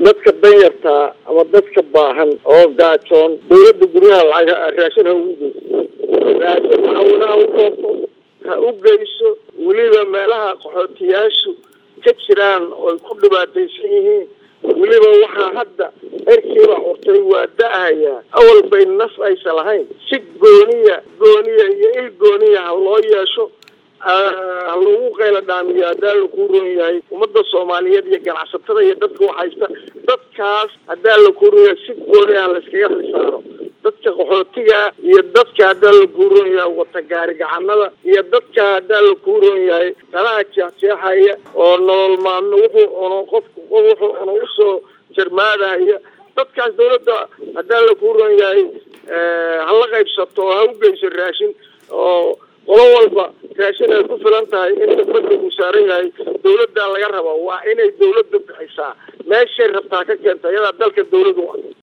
dadka danyartaa ama dadka baahan oo gaajoon dawladda guryaha lacag raashin ha ugu geyso raashin caawina ha u doonto ha u geyso weliba meelaha qaxootiyaashu ka jiraan ooy ku dhibaataysan yihiin weliba waxaa hadda erkiiba curtay waa da-hayaa awal bay naf aysa lahayn si gooniya gooniya iyo il gooniya ha loo yeesho ha lagu qayla dhaamiyo haddaa lakuu ron yahay ummadda soomaaliyeed iyo ganacsatada iyo dadka waxhaysta dadkaas haddaa lakuu ron yahay si gooniya ha layskaga xisaaro dadka qaxootiga iyo dadka haddaa lakuu ron yahay wata gaari gacanada iyo dadka haddaa lakuu ron yahay danaha jeexjeexaya oo nolol maalmo wuxuu cuno qofku wuxuu cuno usoo jarmaadaya dadkaas dawladda haddaa lakuu ron yahay hala qaybsato oo ha u geyso raashin oo qolo walba raashin ay ku filan tahay inta badda uu saaran yahay dawladdaa laga raba waa inay dawladda bixisaa meeshay rabtaa ka keenta iyadaa dalka dawladu